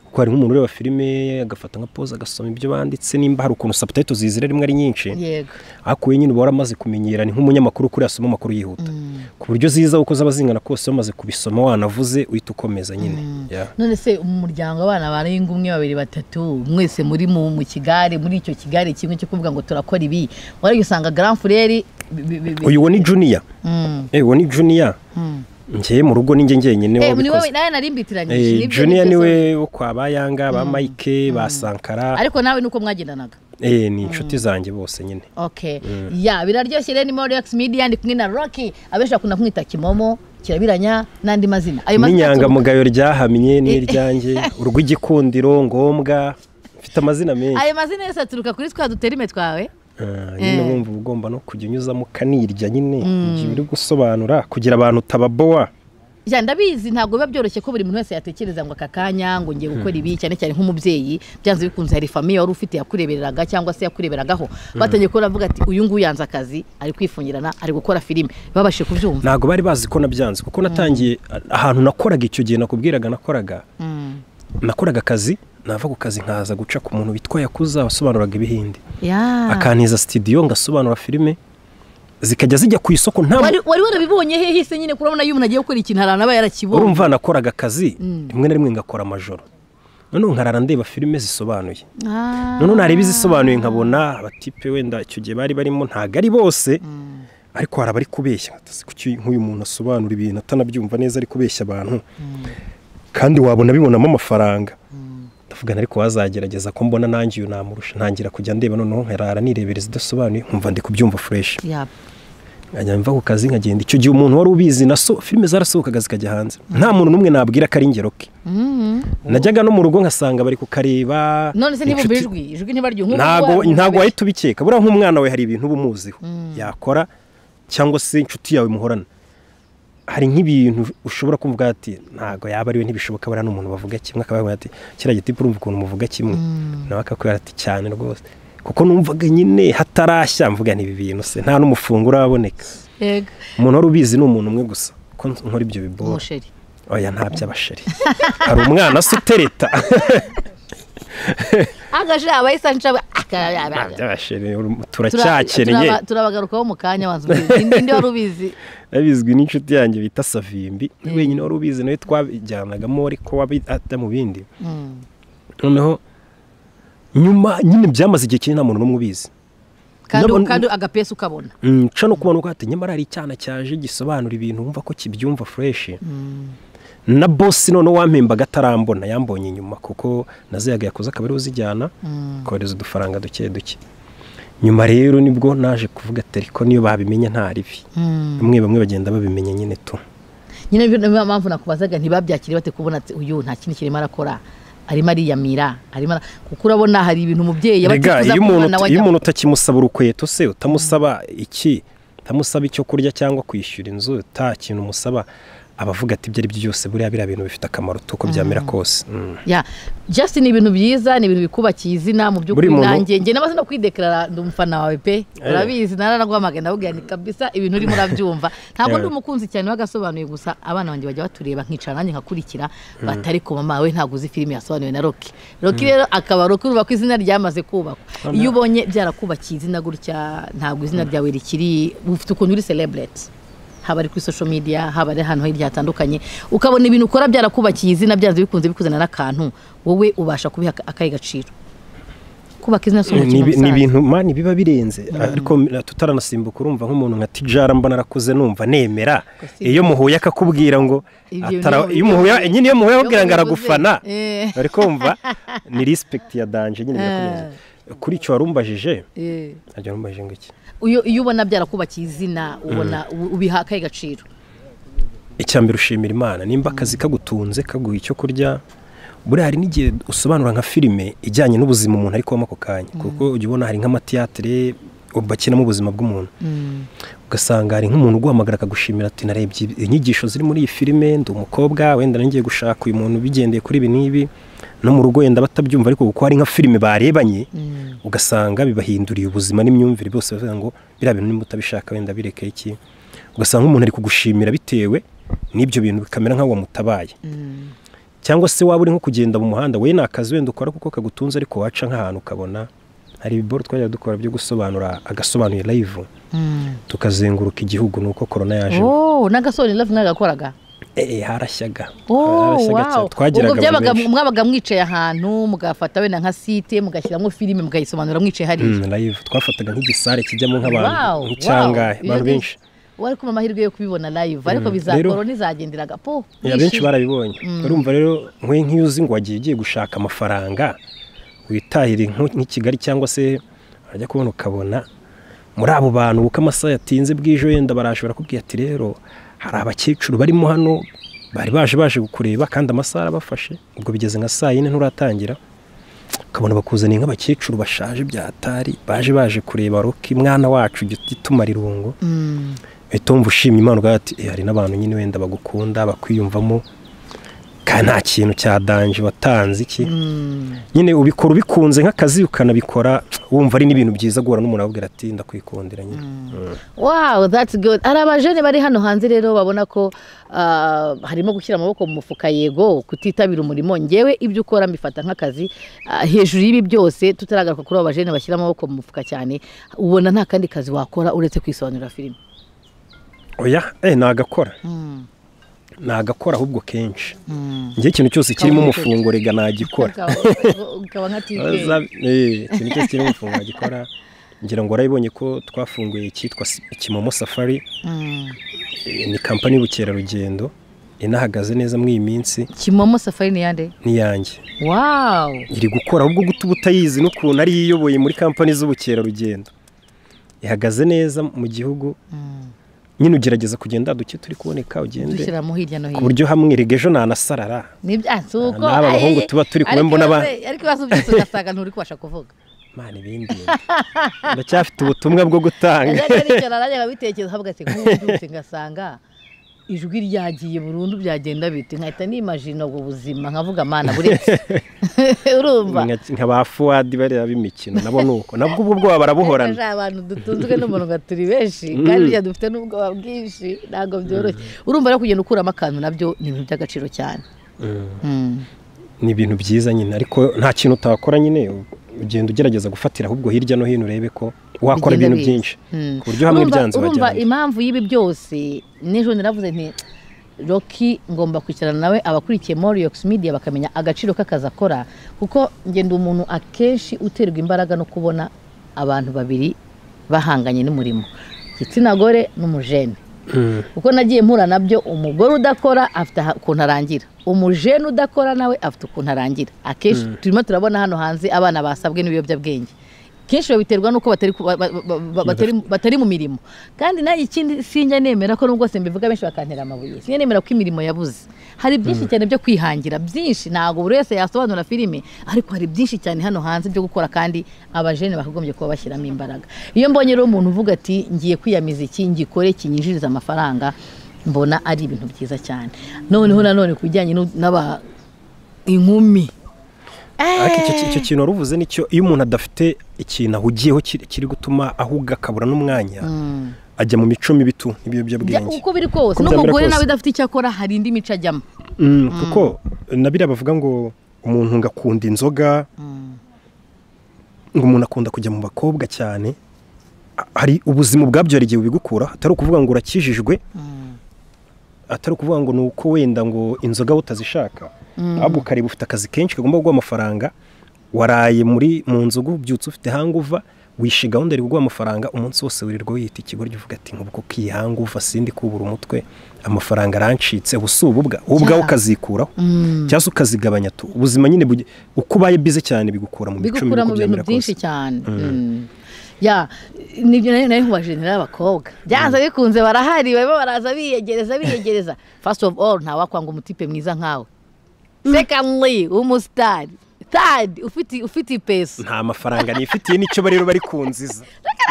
kuko hari nk'umuntu ureba filime agafata nka pose agasoma ibyo banditse nimba hari ukuntu subtitle zizira rimwe ari nyinshi yego ariko we nyine uba waramaze kumenyera ni nk'umunyamakuru kuri asoma amakuru yihuta ku buryo ziza uko zaba zingana kose wamaze kubisoma wanavuze uhita ukomeza nyine Yeah. none se mu muryango abana barenga umwe babiri batatu mwese muri mu mu kigare muri icyo kigare kimwe cyo kuvuga ngo turakora ibi warajya usanga grand frere bi- bi- bi- bi- uyu wo ni juniya Mm, uwo ni juniya mm. njyewe mu rugo ninjye njyenyine Eh, ni wabikoze wowe nawe narimbitiranyije Eh, nibyo juniya nibyo so- niwe wo kwa bayanga ba mike ba sankara ariko nawe nuko mwagendanaga Eh, ni inshuti zanjye bose nyine okay ya biraryoshye rero ni Morex Media ndi kumwe na Rocky abenshi bakunda kumwita Kimomo kirabiranya n'andi mazina ayo mazina aturuka- n'inyangamugayo ryahamye n'iryanjye urw'igikundiro ngombwa mfite amazina menshi ayo mazina yose aturuka kuri twa duterime twawe Ah, nyine bumva uba ugomba no kujya unyuzamo ukanirya nyine igihe uri gusobanura kugira abantu utababoa Ya, ndabizi ntabwo biba byoroshye ko buri muntu wese yatekereza ngo aka kanya ngo ngiye gukora ibi cyane cyane nk'umubyeyi byanze bikunze hari famiye wari ufite yakurebereraga cyangwa se yakureberagaho batangiye ko baravuga ati uyu nguyu yanze akazi ari kwifungirana ari gukora filime babashe kubyumva ntabwo bari bazi ko nabyanze kuko natangiye ahantu nakoraga icyo gihe nakubwiraga nakoraga nakoraga akazi nava ku kazi nkaza guca ku muntu witwa yakuza wasobanuraga ibihinde Ya. akantiza sitidiyo ngasobanura filime zikajya zijya ku isoko nta wari wari warabibonye hehe se nyine kurabona iyo umuntu agiye gukora ikintu harana aba yarakibonye urumva nakoraga akazi rimwe na rimwe ngakora amajoro noneho nkarara ndeba filime zisobanuye Ah. noneho nareba izisobanuye nkabona abatipe wenda icyo gihe bari barimo ntabwo ari bose ariko hari abari kubeshya Atasi kuki nk'uyu muntu asobanura ibintu atanabyumva neza ari kubeshya abantu kandi wabona abibonamo amafaranga ndavugana ariko wazagerageza ko mbona nanjye uyu namurusha ntangira kujya ndeba noneho nkarara nirebera izidasobanuye nkumva ndi kubyumva fureshi Ya. nkajya mva ku kazi nkagenda icyo gihe umuntu wari ubizi na so filime zarasohokaga zikajya hanze nta muntu n'umwe nabwira ko ari ingero ke Mm. najyaga no mu rugo nkasanga bari kukareba none se ntibumve ijwi inshuti- ijwi ntibaryo nk'ubu ntabwo ngubu ntabwo wahita ubikeka buriya nk'umwana we hari ibintu uba umuziho yakora cyangwa se inshuti yawe muhorana hari nk'ibintu ushobora kumva ati ntabwo yaba ari we ntibishoboka buriya n'umuntu bavuga kimwe akaba yavuga ati kiriya gitipu urumva ukuntu muvuga kimwe nawe akakubwira ati cyane rwose kuko numvaga nyine hatarashya mvuga n'ibi bintu se nta n'umufungo uraboneka yego umuntu wari ubizi ni umuntu umwe gusa ko nkora ibyo bibora umusheri oya nta by'abasheri hari umwana se utereta agashira abayisanje nta by'abasheri turacyakeneye turabagarukaho mu kanya banza ubizi ninde wari ubizi abizwi n'inshuti yanjye bita savimbi we wenyine wari ubizi nawe twabijyanagamo ariko wabita mu bindi Mm. noneho nyuma nyine byamaze igihe kinini nta muntu n'umwe ubizi kandi Nabona- kandi agapesi ukabona nca no kubona ko hati nyamara hari icyana cyaje gisobanura ibintu wumva ko kibyumva fureshi na bosi noneho wampembaga atarambona yambonye inyuma kuko naziyaga yakoze akaba ariwe uzijyana kohereza udufaranga duke duke nyuma rero nibwo naje kuvuga ati ariko niyo babimenye nta ribi bamwe bamwe bagenda babimenya nyine tu nyine niyo- niyo mpamvu nakubazaga ntibabyakiriye bate kubona ati uyu nta kindi kirimo arakora arimo ariyamira arimo ara- kuko urabona hari ibintu umubyeyi aba Erega, atifuza iyo ko umwana umuntu we ajya iyo umuntu utakimusaba urukweto se utamusaba iki utamusaba icyo kurya cyangwa kwishyura inzu nta kintu umusaba aba avuga ati ibyo ari byo byose buriya biriya bintu bifite akamaro tuko byamera kose Mm. ya just ni ibintu byiza ni ibintu bikubakiye izina mu by'ukuri Buri muntu- nanjye njye n'amaze no kwidekarara ndi umufana wawe pe urabizi naranaguhamagaye ndabubwira ni kabisa ibintu urimo urabyumva ntabwo ndi Yeah. umukunzi cyane wagasobanuye gusa abana banjye bajya batureba nkicara nanjye nkakurikira batari ko mama we ntabwo uzi filime yasobanuwe na roki roki rero akaba roki urumva ko izina ryamaze kubakwa iyo ubonye byarakubakiye izina gutya ntabwo izina ryawe rikiri ufite ukuntu uri celebrate haba ari kuri social media haba ari ahantu hirya hatandukanye ukabona ibintu ukora byarakubakiye izina byanze bikunze bikuzana n'akantu wowe ubasha kubiha aka- akahe gaciro kubaka izina si ni umukino ibi- ni musaza ibintu mani biba birenze ariko tutaranasimbuka urumva nk'umuntu nka tijara mbona arakuze numva nemera Gusa iyo muhuye akakubwira ngo Ibyo atara- niho- iyo muhuye nyine iyo muhuye iyo akakubwira ngo mubivuze, aragufana eh. ariko wumva ni respect ya danje nyine birakomeza kuri icyo warumbajije Eh, ntabyo warumbajije ngo iki iyo iyo ubona byarakubakiye izina ubona u- ubiha akahe gaciro icyambere ushimira imana nimba akazi kagutunze kaguha icyo kurya buriya hari n'igihe usobanura nka filime ijyanye n'ubuzima umuntu ari kubamo ako kanya kuko ujya ubona hari nk'amatiyatire bakinamo ubuzima bw'umuntu ugasanga hari nk'umuntu uguhamagara akagushimira ati narebye inyigisho ziri muri iyi filime ndi umukobwa wenda nagiye gushaka uyu muntu bigendeye kuri ibi n'ibi no mu rugo wenda batabyumva ariko kuko hari nka filime barebanye ugasanga bibahinduriye ubuzima n'imyumvire bose bavuga ngo biriya bintu nimba utabishaka wenda bireke iki ugasanga umuntu ari kugushimira bitewe n'ibyo bintu bikamera nk'aho wamutabaye cyangwa se waba uri nko kugenda mu muhanda we ni akazi wenda ukora kuko kagutunze ariko waca nk'ahantu ukabona hari ibiboro twajya dukora byo gusobanura agasobanuye live tukazenguruka igihugu nuko korona yaje oh n'agasore love mwagakoraga eh harashyaga Oh, Harashyaga wow. cyane. twagiraga ubwo byabaga abantu benshi. mwabaga mwicaye ahantu mugafata wenda nka site mugashyiramo filime mugayisobanura mwicaye hariya Mm, live twafataga nk'igisare kijyamo Wow, nk'abantu nk'icyangahe wow. abantu Iyo ni- benshi wari kumva amahirwe yo kubibona live ariko biza Rero- korona izagenderaga po Ya, benshi barabibonye urumva rero nkwe nk'iyo uzi ngo wagiye ugiye gushaka amafaranga witahire nko- nk'i kigali cyangwa se wajya kubona ukabona muri abo bantu uko amasaha yatinze bwije wenda baraje barakubwira ati rero hari abakecuru barimo hano bari baje baje kukureba kandi amasaha arabafashe ubwo bigeze nka saa yine nturatangira ukabona bakuzaniye nk'abakecuru bashaje byatari baje baje kureba roki mwana wacu jya utumarira irungu uhita wumva ushimye imana ugaha ati "Eh, hari n'abantu nyine wenda bagukunda bakwiyumvamo kandi nta kintu cya danje watanze iki nyine ubikora ubikunze nk'akazi ukanabikora wumva ari n'ibintu byiza guhura n'umuntu ababwira ati ndakwikundira nyine Mm. wow that's good hari abajene bari hano hanze rero babona ko ah, harimo gushyira amaboko mu mufuka yego kutitabira umurimo ngewe ibyo ukora mbifata nk'akazi Ah, hejuru y'ibi byose tutaragaruka kuri abo bajene bashyira amaboko mu mufuka cyane ubona nta kandi kazi wakora uretse kwisobanurira filime oya eh nagakora nagakora ahubwo kenshi njye ikintu cyose kirimo Kabone umufungo rega nagikora ukaba nka Baza- tike eh, ikintu cyose kirimo umufungo nagikora ngira ngo warabibonye ko twafunguye icyitwa Si- kimomo safari Eh, ni kampani y'ubukerarugendo inahagaze neza muri iyi minsi kimomo safari ni yande n'iyanjye wow iri gukora ahubwo guta ubutayizi n'ukuntu ari yo iyoboye muri kampani z'ubukerarugendo ihagaze neza mu gihugu nyine ugerageza kugenda duke turi kuboneka ugende dushyiramo hirya no ku hino buryo hamwe erega ejo nanasarara nibyo si uko N'aba aye, bahungu tuba turi kumwe ariko mbona ba- ibibazo- ariko ibibazo byose ugasanga nturi kubasha kuvuga mana ibindi ndacyafite ubutumwa bwo gutanga rero nicyo narajya nkabitekereza havuga ati nk'ubu mbyutse ngasanga ijwi ryagiye burundu byagenda bite nkahita nimajina ubwo buzima nkavuga amana buretse urumva nka ba fuwadi bariya b'imikino nabo ni uko nabwo ubwo bwoba barabuhorana hari abantu dutunzwe n'umurongo turi benshi kandi burya dufite n'ubwoba bwinshi ntabwo byoroshye urumva rero kugenda ukuramo akantu nabyo ni ibintu by'agaciro cyane Mm. ni ibintu byiza nyine ariko nta kintu utakora nyine ugenda ugerageza gufatira ahubwo hirya no hino urebe ko Bigenda wakora ibintu biza. byinshi Mm. ku buryo hamwe Urumva- byanze urumva urajyana impamvu y'ibi byose n'ejo naravuze nti roki ngomba kwicarana nawe abakurikiye moriyox media bakamenya agaciro k'akazi akora kuko ngenda umuntu akenshi uterwa imbaraga no kubona abantu babiri bahanganye n'umurimo igitsina gore n'umujene Mm. kuko nagiye mpura nabyo umugore udakora afite aha- ukuntu arangira umujene udakora nawe afite ukuntu arangira akenshi turimo turabona hano hanze abana basabwe n'ibiyobyabwenge kenshi babiterwa n'uko batari ku- ba- ba- ba- batari batari mu mirimo kandi nayo ikindi sinjya nemera ko nubwo se mbivuga benshi bakantera amabuye sinjya nemera ko imirimo yabuze hari byinshi cyane byo kwihangira byinshi ntabwo buri wese yasobanura filime ariko hari byinshi cyane hano hanze byo gukora kandi abajene bakagombye kuba bashyiramo imbaraga iyo mbonye rero umuntu uvuga ati ngiye kwiyamiza iki ngikore kinyinjiriza amafaranga mbona ari ibintu byiza cyane noneho nanone ku bijyanye n'u- n'aba inkumi ariko icyo ki- icyo kintu wari uvuze nicyo iyo umuntu adafite ikintu ahugiyeho kiri kiri gutuma ahuga akabura n'umwanya ajya mu mico mibi tu Bya- n'ibiyobyabwenge uko biri kose Uko byamera n'umugore kose. nawe udafite icyo akora hari indi mico ajyamo Mm, kuko na biriya bavuga ngo umuntu ngo akunda inzoga ngo umuntu akunda kujya mu bakobwa cyane A- hari ubuzima ubwabyo hari igihe bubigukura atari ukuvuga ngo urakijijwe atari ukuvuga ngo ni uko wenda ngo inzoga wowe utazishaka ahubwo ukareba ufite akazi kenshi kagomba kuguha amafaranga waraye muri mu nzoga ubyutse ufite hanguva wishe gahunda iri kuguha amafaranga umunsi wose wirirwa wiyita ikigoryi uvuga ati nk'ubwo kiyi hanguva sindi kubura umutwe amafaranga arancitse ubu si ububwa wowe ubwawe ukazikuraho cyangwa se ukazigabanya tu ubuzima nyine buge- uko ubaye bize cyane bigukura mu mico mibi bigukura uko mu bintu byamera byinshi kose cyane Mm. ya nibyo nayo nayo nkubajenera abakobwa byanze bikunze barahari baba baraza biyegereza biyegereza first of all ntawakwanga umutipe mwiza nkawe secondly umusitari third ufite ufite ipeso nta mafaranga nifitiye nicyo rero bari kunziza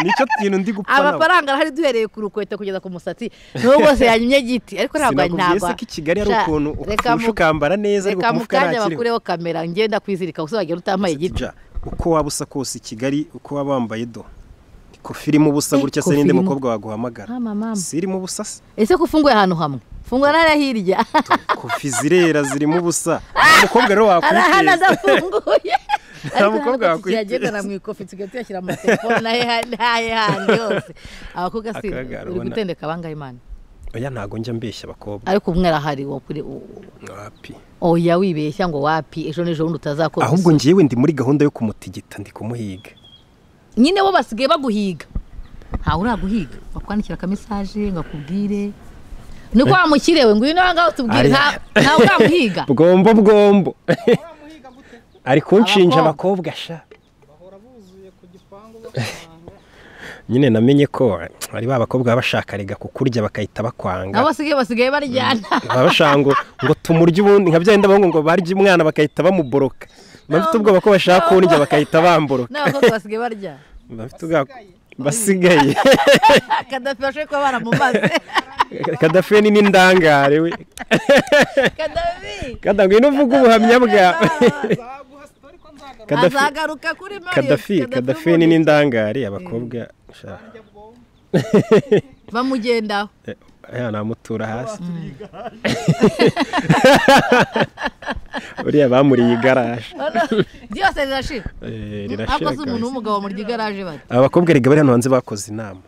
nicyo kintu ndi gupfa nabo. amafaranga arahari duhereye ku rukweto kugeza ku musatsi nubwo se yanyumye giti ariko ntabwo sinakubwiye ntabwo se ko i kigali hari Sha, ukuntu reka ufusha mu- ukambara neza ariko reka mu umufuka kanya ntakiriho bakureho kamera ngenda kwizirika gusa wagira utambaye igiti Ja, uko waba usa kose i kigali uko waba wambaye do ko filime ubusa Eh, gutya ko se ninde filime- mukobwa waguhamagara Mama, mama. si irimo ubusa se ese ko ufunguye ahantu hamwe fungura n'ariya hirya kofi zirera zirimo ubusa nta mukobwa rero arahana wakwiteza adafunguye Nta mukobwa wakwiteza. yagendana mu ikofi tugiye tuyashyira mu matelefone ahe ahe handi yose abakobwa si Akagara uri ubona. gutendeka abangahe imana oya ntago njya mbeshya abakobwa ariko umwe arahari wo kuri wapi oya wibeshya ngo wapi ejo n'ejo bundi utazakora ahubwo isuku. njyewe ndi muri gahunda yo kumutigita ndi kumuhiga nyine bo basigaye baguhiga ntawe uraguhiga bakwandikira akamesaje ngo akubwire niko wamukirewe ngo uyu nawe ngaho tubwire Ari- nta- ntawe uramuhiga bwombo bwombo ari kunshinja abakobwa sha nyine namenye ko ari ba bakobwa baba bashaka rega kukurya bakahita bakwanga nabo basigaye basigaye baryana baba bashaka ngo ngo tumurye ubundi nka byenda bahungu ngo barya umwana bakahita bamuboroka bafite ubwoba ko bashaka kundya bakahita bamboroka n'abakobwa basigaye baryana bafite ubwoba ko- basigaye kadafi bashoboye kuba baramumaze kadafe ni n'indangare we kadafi kada ngwino uvuge ubuhamya bwawe Kadafi- azagaruka kuri Marius, kadafi kadafe ni umuntu n'indangare abakobwa sha, bamugendaho eh, aya namutura hasi buriya bamuriye igaraje byose rirashira Eh, ariko rirashira si umuntu kabisa w'umugabo muri igaraje bari abakobwa rega bari hano hanze bakoze inama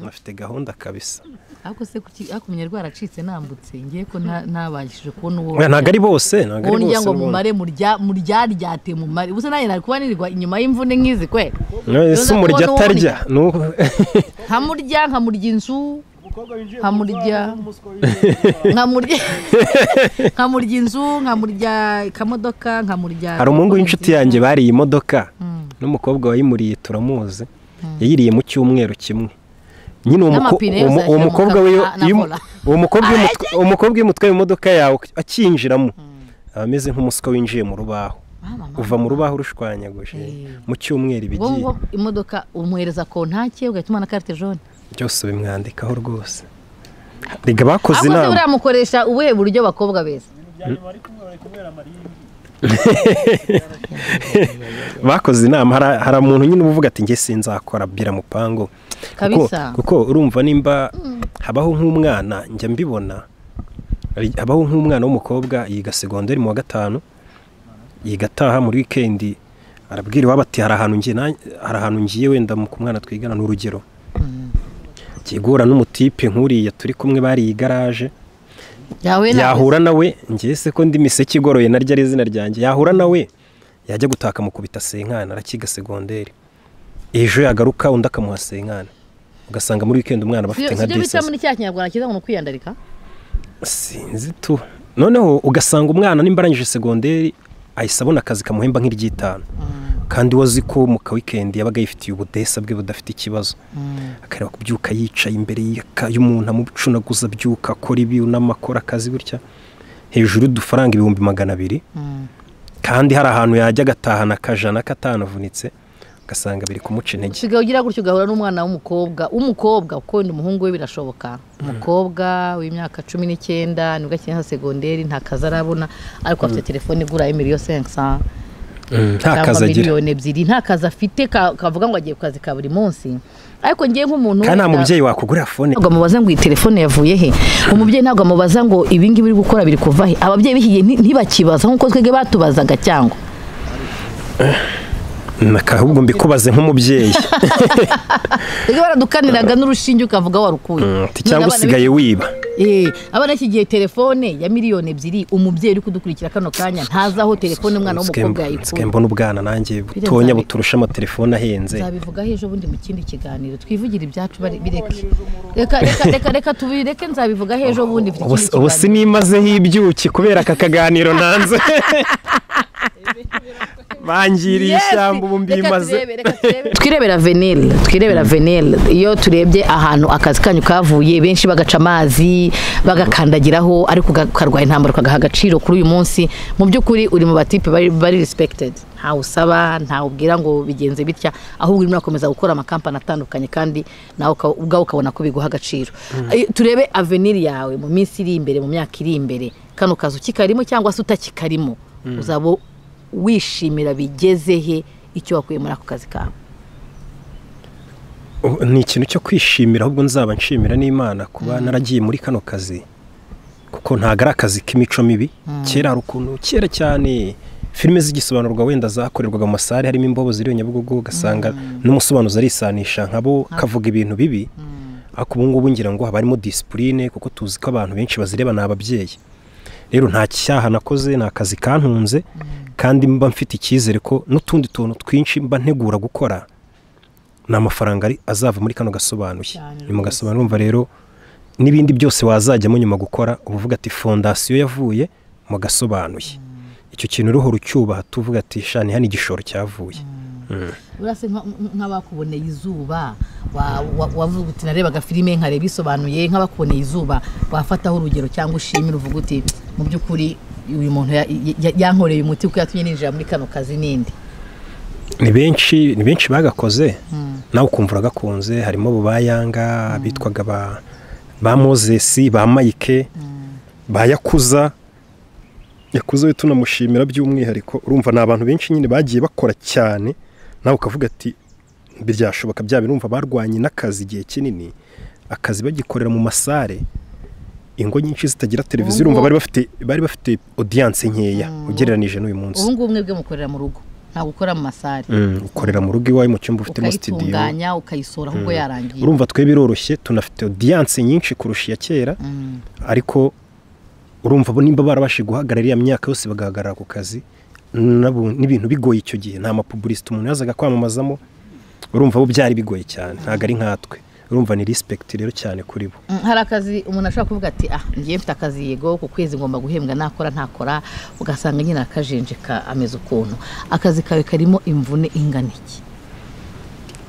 bafite gahunda kabisa ariko se kuki ariko umunyarwanda aracitse nambutse ngiye ko nta- ntabashije kubona uwo Oya, ntabwo ari bose ntabwo uwo ari ndya bose ngo ubundi. mumare murya muryaryate mumare ubusa nanjye nari kuba nirirwa inyuma y'imvune nk'izi kwe none Bivuze ko se umurya n'uwo atarya ni uko nkamurya nkamurya inzu nkamurya nkamurya nkamurya inzu nkamurya akamodoka nkamurya hari umuhungu w'inshuti yanjye bariye imodoka n'umukobwa wayimuriye turamuzi yayiriye mu cyumweru kimwe nyine uwo muko- N'amapine uwo yose mu- uwo ashyira mu mukobwa we ka- na- na iyo- vola. uwo mukobwa iyo umutwa- uwo mukobwa iyo umutwaye imodoka yawe akinjiramo aba ameze nk'umuswa winjiye mu rubaho Mama, mama. uva mu rubaho rushwanyaguje mu cyumweru ubwo ibigiye ngubwo imodoka umuhereza kontake ugahita umana carte jaune byose ubimwandikaho rwose rega bakoze akoze inama buriya mukoresha ubuhe buryo bakobwa beza bakoze inama hari- hari umuntu nyine uba uvuga ati njye sinzakora bira mupango Kuko- Kabisa. kuko urumva nimba habaho nk'umwana njya mbibona Hari- habaho nk'umwana w'umukobwa yiga segonderi mu wa gatanu yiga ataha muri wikendi arabwira iwabo ati hari ahantu ngiye na- hari ahantu ngiye wenda mu- ku mwana twigana ni urugero Ngiye guhura n'umutipe nk'uriya turi kumwe bariye igaraje yawe nawe yahura nawe ngiye se ko ndi miseke igoroye naryo ari izina ryanjye yahura nawe yajya gutaka amukubita senkana arakiga segonderi ejo yagaruka undi akamuha senkana ugasanga muri wikendi umwana aba afite Si- nka sibyo bita disasi muri cya kinyarwanda cyiza ngo ni ukwiyandarika sinzi tu noneho ugasanga umwana nimba arangije segonderi ahise abona akazi kamuhemba nk'iry'itanu kandi wazi ko mu ka wikendi yabaga yifitiye ubudesa bwe budafite ikibazo akareba kubyuka yicaye imbere y'aka- y'umuntu amucunaguza abyuka akora ibi unamakora akazi gutya hejuru y'udufaranga ibihumbi magana abiri kandi hari ahantu yajya agatahana akajana katanavunitse ugasanga biri kumuca intege usigaye ugira gutyo ugahura n'umwana w'umukobwa w'umukobwa kuko wenda umuhungu we birashoboka umukobwa w'imyaka cumi n'icyenda nibwo akiri nka segonderi nta kazi arabona ariko afite telefone igura emiriyo sensa nta kazi cyangwa agira miliyoni ebyiri nta kazi afite ka- kavuga ngo agiye ku kazi ka buri munsi ariko ngewe nk'umuntu kandi nta wenda- mubyeyi wakugurira fone ntabwo amubaza ngo iyi telefone yavuye he umubyeyi ntabwo amubaza ngo ibi ngibi uri gukora biri kuva he ababyeyi b'ikigihe nti- ntibakibaza nk'uko twebwe batubazaga cyangwa ahubwo mbikubaze nk'umubyeyi twebwe baradukaniraga n'urushinge ukavuga warukuye Mm, ati None cyangwa abana usigaye wiba Eh, abana iki gihe telefone ya miliyoni ebyiri umubyeyi uri kudukurikira kano kanya ntazi aho telefone umwana w'umukobwa nsigaye yayikuye mbona ubwana nanjye Biriya butonya nzabi- buturusha amatelefone ahenze nzabivugaho ejo bundi mu kindi kiganiro twivugire ibyacu bari- bireke reka reka reka reka tubireke nzabivugaho ejo bundi mfite Ubu- ikindi ubu kiganiro. sinimazeho ibyuki kubera aka kaganiro nanze bangiriye Yes! ishyamba ubu Reka mbimaze turebe, reka turebe. twirebera venel twirebera venel iyo turebye ahantu akazi kanyu kavuye benshi bagaca amazi bagakandagiraho ariko uga- ukarwara intambara ukagaha agaciro kuri uyu munsi mu by'ukuri uri mu batipe bari- bari respected ntawe usaba ntawe ubwira ngo bigenze bitya ahubwo urimo urakomeza gukora amakampani atandukanye kandi nawe uka- ubwawe ukabona ko biguha agaciro Eh, turebe avenir yawe mu minsi iri imbere mu myaka iri imbere kano kazi ukikarimo cyangwa se utakikarimo uzaba wishimira bigeze he icyo wakuye muri ako kazi kawe Ubu ni ikintu cyo kwishimira ahubwo nzaba nshimira n'imana kuba naragiye muri kano kazi kuko ntabwo ari akazi k'imico mibi kera hari ukuntu kera cyane filime z'igisobanurwa wenda zakorerwaga mu masare harimo imbobo ziri nyabugogo ugasanga n'umusobanuzi arisanisha nkabo kavuga ibintu bibi ariko ubu ngubu ngira ngo haba harimo disipurine kuko tuzi ko abantu benshi bazireba ni ababyeyi rero nta cyaha nakoze ni akazi kantunze kandi mba mfite icyizere ko n'utundi tuntu twinshi mba ntegura gukora ni amafaranga ari- azava muri kano gasobanuye Cyane ni mu gasobanuro umva rero n'ibindi byose wazajyamo nyuma gukora uba uvuga ati fondasiyo yavuye mu gasobanuye icyo kintu uruhu rucyubaha tuvuga ati shani hano igishoro cyavuye urase nka- nk'abakuboneye izuba wa- wa- wavuga uti narebaga filime nkareba isobanuye nk'abakuboneye izuba wafataho urugero cyangwa ushimira uvuga uti mu by'ukuri uyu muntu ya- ya- yankoreye umuti kuko yatumye ninjira muri kano kazi n'indi ni benshi ni benshi bagakoze nawe ukumva uragakunze harimo abo ba yanga bitwaga ba ba mozesi ba mayike ba yakuza yakuza we tunamushimira by'umwihariko urumva ni abantu benshi nyine bagiye bakora cyane nawe ukavuga ati biryashoboka bya birumva barwanye n'akazi igihe kinini akazi bagikorera mu masare ingo nyinshi zitagira televiziyo urumva bari bafite bari bafite audience nkeya ugereranije n'uyu munsi ubu ngubu mwebwe mukorera mu rugo nta gukora mu masare Mm, ukorera mu rugo iwawe mu cyumba ufitemo studio ukayitunganya ukayisohora ahubwo yarangiye urumva twe biroroshye tunafite audience nyinshi kurusha iya kera ariko urumva bo nimba barabashije guhagarara iriya myaka yose bagahagarara ku kazi n'abu- n'ibintu bigoye icyo gihe nta mapubulisita umuntu yazaga kwamamazamo urumva bo byari bigoye cyane ntabwo ari nkatwe urumva ni respect rero cyane kuri bo Mm, hari akazi umuntu ashobora kuvuga ati ah ngiye mfite akazi yego ku kwezi ngomba guhembwa nakora ntakora ugasanga nyine akajenjeka ameze ukuntu akazi kawe karimo imvune ingana iki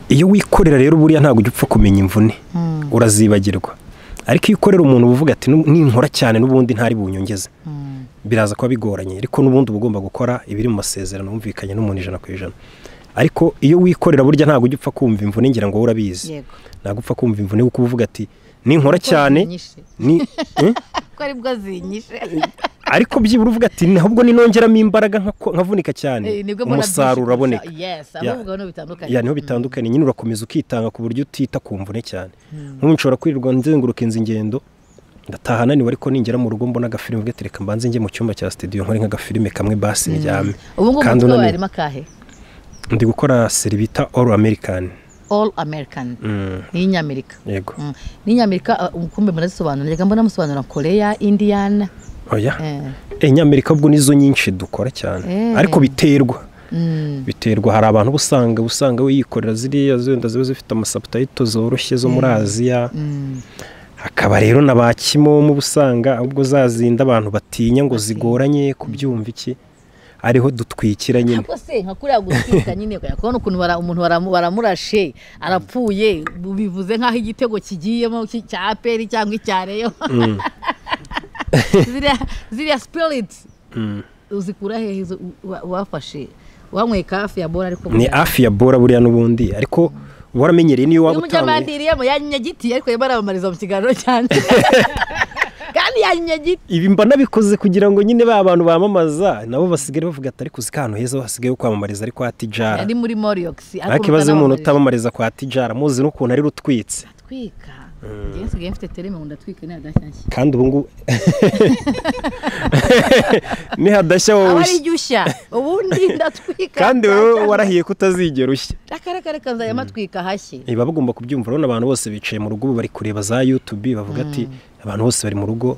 iyo wikorera rero buriya ntabwo ujya upfa kumenya imvune urazibagirwa ariko iyo ukorera umuntu uba uvuga ati "Nu- ninkora cyane n'ubundi ntari bunyongeze biraza kuba bigoranye ariko n'ubundi uba ugomba gukora ibiri mu masezerano wumvikanye n'umuntu ijana ku ijana ariko iyo wikorera burya ntabwo ujya upfa kumva imvune ngira ngo wowe urabizi yego ntabwo upfa kumva imvune kuko uba uvuga ati ninkora cyane Zinyishe. ni eh? ko aribwo zinyishe ariko byibura uvuga ati ntabwo ninongeramo imbaraga nkako- nkavunika cyane Eh, nibwo mbona umusaruro byinshi uraboneka kurusha- yes Ya. ahubwo niho bitandukanye ya niho bitandukanye nyine urakomeza ukitanga ku buryo utita ku mvune cyane nk'ubu nshobora kwirirwa nzenguruka inzu ingendo ndataha naniwe ariko ningera mu rugo mbona agafilime ubwo ati reka mbanze njye mu cyumba cya studio nkore nk'agafilime kamwe basi ndyame ubu ngubu kandi umutwe wawe unaniwe harimo akahe ndi gukora seri bita all american all american Mm, y'inyamerika yego Mm. n'inyamerika ah, kumbe murazisobanura reka mbona musobanura koreya indiyana oya Eh. Eh, nyamerika ubwo nizo nyinshi dukora cyane Eh. ariko biterwa Mm. biterwa hari abantu uba usanga uba usanga wiyikorera ziriya zenda ziba zifite amasabutayito zoroshye zo muri aziya Mm. hakaba rero na ba kimomo uba usanga ubwo zazinda abantu batinya ngo zigoranye kubyumva iki ariho dutwikira nyine ntabwo se nka kuriya gutwika nyine ukajya kubona ukuntu bara- umuntu baramu- baramurashe arapfuye bivuze nk'aho igitego kigiyemo ki- cya aperi cyangwa icya reyo ziriya ziriya sipiriti Mm. uzikura hehe izo wa- wafashe wanyweye kafi ya bora ariko ni hafi ya bora buriya n'ubundi ariko uba waramenyereye niyo waba utanguye umunyamadiriyemo yanyinyagiti ariko yabaramamariza mu kiganiro cyanjye kandi yanyinyagiti ibi mba nabikoze kugira ngo nyine ba bantu bamamaza nabo basigare bavuga ati ariko uzi ko ahantu heza hasigaye ho kwamamariza ari kwa tijara yari muri moriyogisi nta kibazo iyo umuntu utamamariza kwa tijara muzi n'ukuntu ari rutwitse atwika njyewe nsigaye mfite tereme ngo ndatwike ntihagashyashye kandi ubu ngubu nihadashya aba wowe ari ushya. iryushya ubundi ndatwika kandi wowe cyane. warahiye kutazigera ushya akarere kazajya matwika hashye Eh, baba bagomba kubyumva urabona abantu bose bicaye mu rugo ubu bari kureba za youtube bavuga ati abantu bose bari mu rugo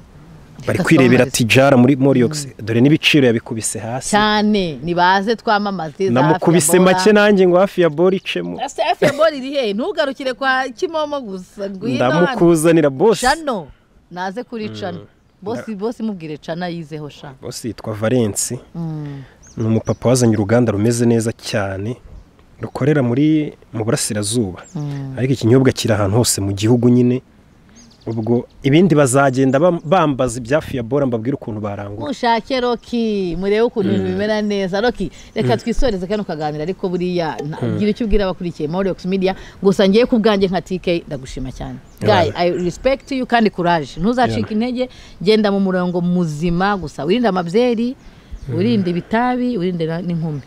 bari Reka kwirebera twamamaze." tijara muri moriyox dore n'ibiciro yabikubise hasi cyane nibaze twamamaze za namukubise Hafi ya Bora. make nanjye ngo hafi ya bora icemo Ese hafi ya bora iri hehe ntugarukire kwa kimomo gusa ngwino hano ndamukuzanira bose cano naze kuri cano bosi bosi mubwire cana yizeho sha bose yitwa valence Mm. ni umupapa wazanye uruganda rumeze neza cyane rukorera muri mu burasirazuba ariko ikinyobwa kiri ahantu hose mu gihugu nyine ubwo ibindi bazagenda bam- bambaza ibyafi ya bora mbabwire ukuntu barangura mushake roki murebe ukuntu ibintu bimera neza roki reka twisoreze kano kaganiro ariko buriya nta- gira icyo ubwira abakurikiye moriyox media gusa ngewe ku bwanjye nka tike ndagushima cyane gayi i respect you kandi courage ntuzacike intege genda mu murongo muzima gusa wirinde amabyeri wirinde ibitabi wirinde na- n'inkumi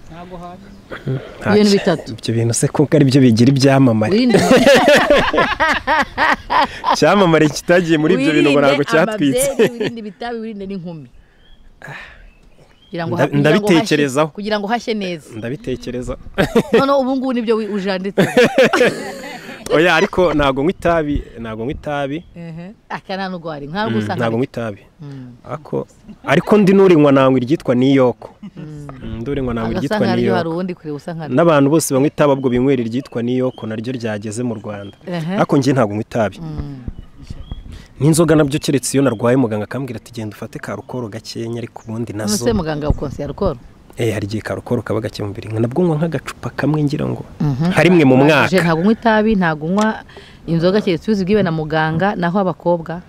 Nta ibintu ki- bitatu. ibyo bintu se kuko ari byo bigira ibyamamare wirinde icyamamare kitagiye muri ibyo bintu ngo wirinde ntabwo cyatwitse amabyeri, wirinde ibitabi wirinde n'inkumi kugira ngo ha- Nda- kugira ngo hashye- ndabitekerezaho. kugira ngo hashye neza ndabitekereza noneho ubu ngubu nibyo wi- ujanditse oya ariko ntabwo nywa itabi ntabwo nywa itabi aka nta nubwo wari ntabwo Mm, usanga ntabwo nywa itabi Ako- ariko ndi n'urinywa nangwa iryitwa niyoko Mm, ndurinywa nangwa iryitwa agasanga haryo hari niyoko uwundi kure usa nka n'abantu bose banywa itabi ubwo binywera iryitwa niyoko naryo ryageze mu rwanda Ehe. ariko njye ntabwo nywa itabi n'inzoga nabyo keretse iyo narwaye muganga akambwira ati genda ufate ka rukoro gakenya ariko ubundi nazo nuse muganga ukonsi ya rukoro Eh, hari igihe ka rukoro kaba gake mu birindwi nabwo nywa nk'agacupa kamwe ngira ngo nka rimwe mu mwaka ntabwo unywa itabi ntabwo unywa inzoga keretse iyo uzibwiwe na muganga naho abakobwa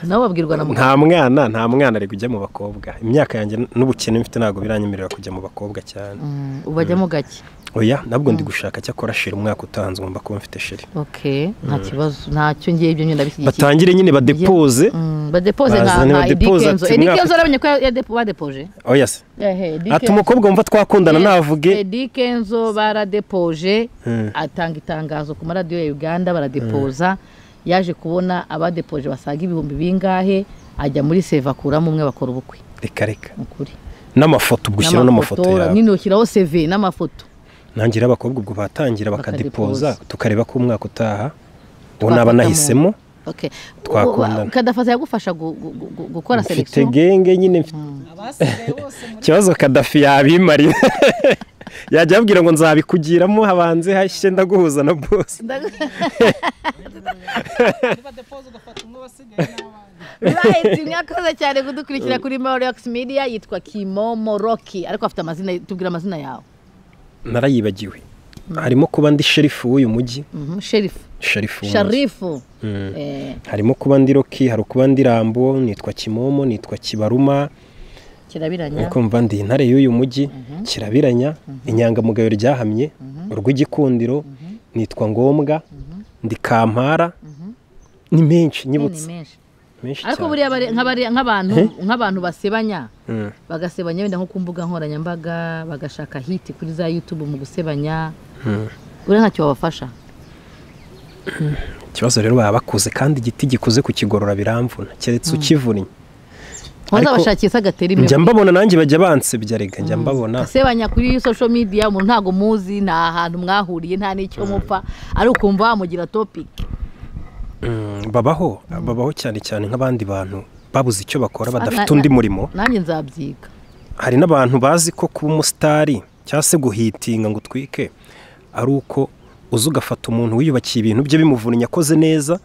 nabo babwirwa na muganga nta mwana nta mwana ari kujya mu bakobwa imyaka yanjye n'ubukene mfite ntabwo biranyemerera kujya mu bakobwa cyane Mm, ubajyamo gake oya nabwo ndi gushaka cyakora sheri umwaka utanze ngomba kuba mfite sheri ok nta kibazo ntacyo ngiye ibyo nyine ndabishyigikiye batangire nyine badepoze Mm, badepoze nka Bazane nka badepoze edikenzo ati mwaka- edikenzo aramenye ko ya- yadepo- badepoje oya se ehe ati edikenzo umukobwa wumva twakundana ntavuge Eddy Kenzo baradepoje Mm. atanga itangazo ku maradiyo ya Uganda baradepoza yaje kubona abadepoje basaga ibihumbi bingahe ajya muri seve akuramo umwe bakora ubukwe reka reka ni ukuri n'amafoto ubwo ushyiraho n'amafoto yawe nyine ushyiraho seve n'amafoto nangira abakobwa ubwo batangira bakadepoza Bakadepoza. tukareba ko umwaka utaha uwo Twafata naba mu- nahisemo Okay. Twakundana. U- Kadafasa yagufasha gu- gu- gu- gu- gukora mfite selekisiyo genge nyine mfite ikibazo kadafi yabimarira yajya abwira ngo nzabikugiramo habanze hashye ndaguhuza na bose right mwakoze cyane kudukurikira kuri Morox Media yitwa Kimomo Rocky ariko afite amazina tubwira amazina yawe narayibagiwe harimo kuba ndi sherifu w'uyu mujyi Mhm, Sheriff sherifu w'umujyi. Sharifu eh harimo kuba ndi roki hari ukuba ndi rambo nitwa kimomo nitwa kibaruma kirabiranya ukumva ndi intare y'uyu mujyi kirabiranya inyangamugayo ryahamye urw'igikundiro nitwa ngombwa ndi kampara ni menshi Yo, ni nyibutse menshi menshi ariko cyane buriya bare- nk'abare- nk'abantu nk'abantu basebanya Mm. bagasebanya wenda nko ku mbuga nkoranyambaga bagashaka hiti kuri za yutube mu gusebanya buriya ntacyo babafasha ikibazo rero baba bakuze kandi igiti gikuze kukigorora biramvuna keretse ukivunnye Ariko- ntuzabashakisha agatera imbere njya mbabona nanjye bajya bansebya rega njya mbabona asebanya kuri social media umuntu ntabwo muzi nta hantu mwahuriye nta n'icyo mupfa ari ukumva wamugira topic Mm, babaho babaho cyane cyane nk'abandi bantu babuze icyo bakora na- badafite undi murimo nanjye nzabyiga hari n'abantu bazi ko kuba umusitari cyangwa se guhitinga ngo utwike ari uko uza ugafata umuntu wiyubakiye ibintu bye bimuvunnye akoze neza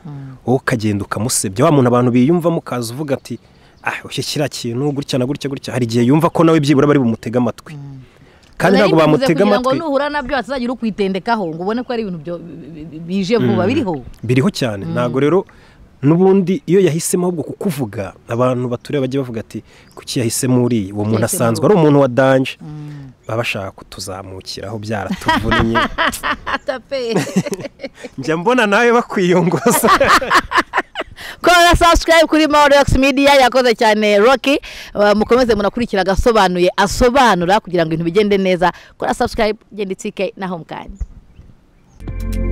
wowe ukagenda ukamusebya wa muntu abantu biyumvamo ukaza uvuga ati ah ushye kiriya kintu gutya na gutya gutya hari igihe yumva ko nawe byibura bari bumutege amatwi kandi ntabwo Nari bivuze bamutega kugira ngo amatwi nuhura nabyo hatazagira ukitendekaho ngo ubone ko ari ibintu byo- bi- bi- bije vuba biriho biriho cyane ntabwo rero n'ubundi iyo yahisemo ahubwo kukuvuga abantu batureba bajya bavuga ati kuki yahisemo uriya uwo muntu Yahisemo asanzwe ari umuntu wa danje baba bashaka kutuzamukiraho byaratuvunnye atape njya mbona nawe bakwiyunguza kora subscribe kuri Maurex Media yakoze cyane Rocky Uh, mukomeze munakurikira agasobanuye asobanura kugira ngo ibintu bigende neza kora subscribe genda itsike na home kandi